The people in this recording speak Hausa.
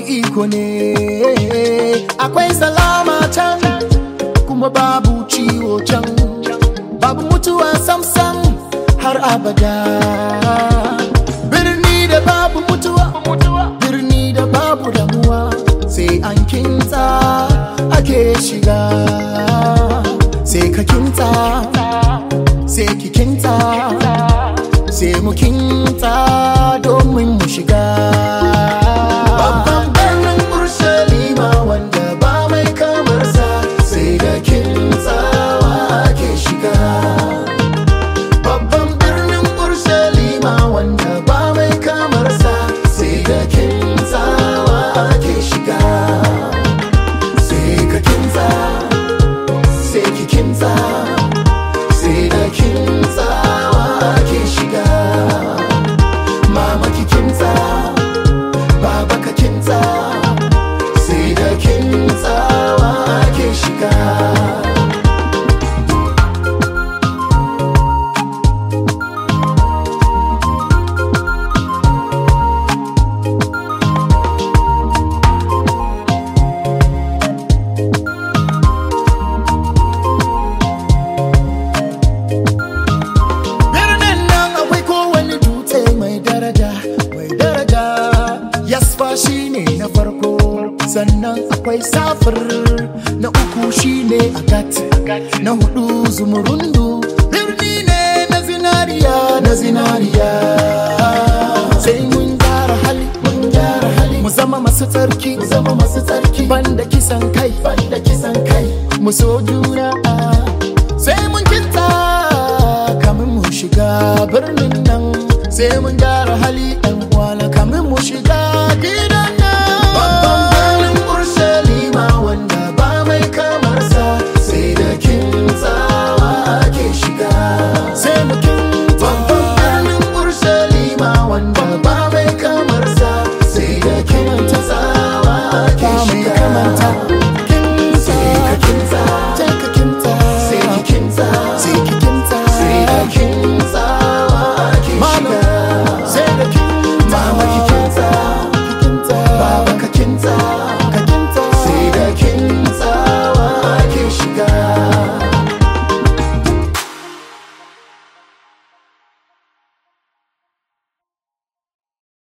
iko ne akwai salama can kuma babu ciwo can babu mutuwa sam-sam har abada birni da babu mutuwa birni da babu damuwa sai an kinta ake shiga sai ka kinta sai ki kinta sai mu kinta domin mu shiga babban birnin ursalima wanda ba mai kamarsa sai da kintawa ake shiga babban birnin ursalima wanda ba mai kamarsa sai da kintawa ake shiga sai ka kinta sai ki kinta sai da kintawa ake shiga mama ki kinta baba ka kinta sai da kintawa ake shiga birnin nan akwai kowane dutse mai daraja mai daraja yasfa shine na farko sannan akwai safir na uku shine agat na hudu zumurundu birni ne na zinariya na zinariya sai mun gyara hali mun gyara hali mu zama masu tsarki mu zama masu tsarki banda kisan kai banda kisan kai mu so juna sai mun kinta kamin mu shiga birnin nan sai mun